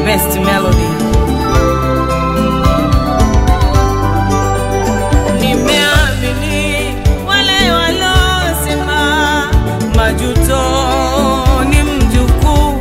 best melody. Nimeamini wale walosema majuto ni mjukuu.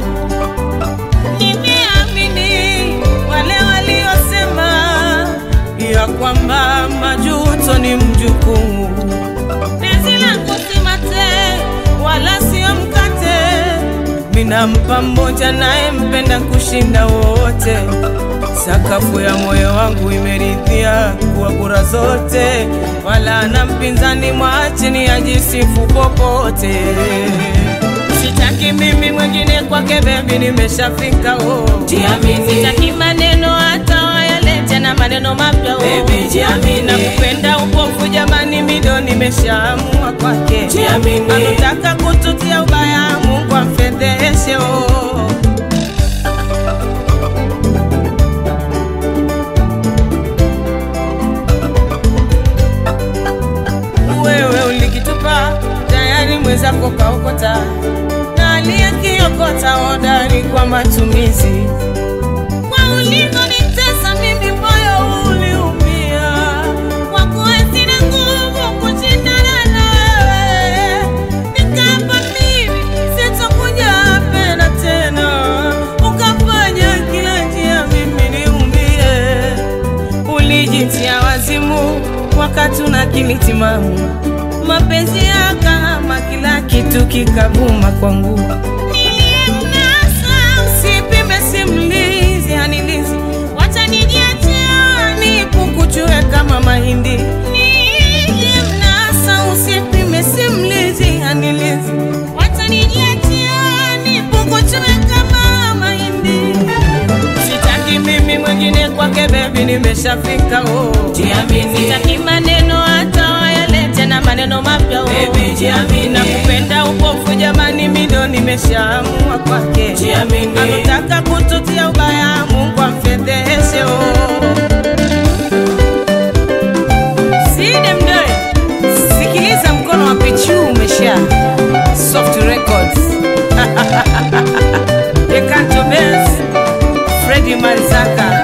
Nimeamini wale waliosema ya kwamba majuto ni mjukuu. Penzi langu si mate wala sio mkate, minampa mmoja naye mpenda kushinda wote. Sakafu ya moyo wangu imeridhia kuwa kura zote, wala na mpinzani mwachini ajisifu popote. Sitaki mimi mwingine kwake, bebi, nimeshafika oh. Jiamini. Sitaki maneno hata wayalete na maneno mapya oh. Baby, jiamini. Nakupenda upofu jamani, mido nimeshaamua kwake. Jiamini. Anataka kututia ubaya, Mungu amfedheshe oh. wewe ulikitupa tayari mwenzako kaokota na aliyekiokota hodari kwa matumizi kwa ulivyonitesa mimi moyo uliumia kwa kuwa sina nguvu kushindana nawe nikapa mimi sitakuja pena tena ukafanya kila njia mimi niumie ulijitia wazimu wakati una akili timamu, mapenzi yakahama, kila kitu kikavuma kwangu. Niliyemnasa usipime simulizi hanilizi, wacha nijiachia nipukuchue kama mahindi. Niliyemnasa usipime simulizi hanilizi, wacha nijiachia nipukuchue kama mahindi. Sitaki mimi mwingine kwake, bebi, nimeshafika oh. Jiamini. Sitaki maneno hata wayalete na maneno mapya oh. Baby, jiamini. Nakupenda upofu jamani, mido nimeshaamua kwake. Jiamini. Anataka kututia ubaya, Mungu amfedheshe oh. Side mdoe, sikiliza mkono wa pichu umesha Soft Records Ekanto Benz Freddy Manzaka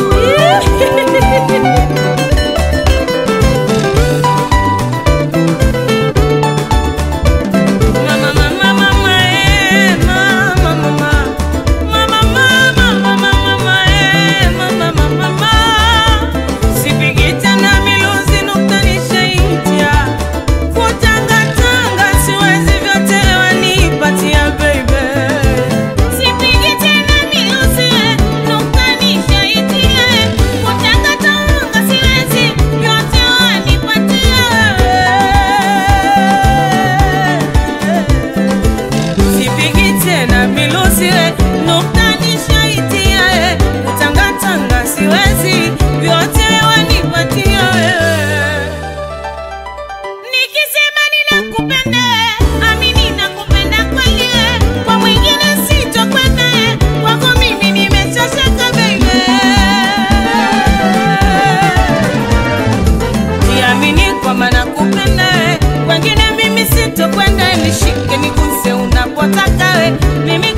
Mama, mama, mama, eh, mama, mama. Mama, mama, mama, mama, eh, mama, mama, mama. Sipigi tena miluzi nukta nishaitia. Kutangatanga siwezi vyote wanipatia, baby. Sipigi tena miluzi, eh, nukta nishaitia. Kutangatanga siwezi vyote wanipatia, Sipigi tena miluzi eh, nukta nishaitia eh, kutangatanga siwezi vyote wanipatia eh. Nikisema ninakupenda eh, amini nakupenda kweli eh, kwa mwingine sitokwenda eh, kwako mimi nimechosheka baby Jiamini kwamba nakupenda we, wengine mimi sitokwenda, nishike niguse unapotaka we, mimi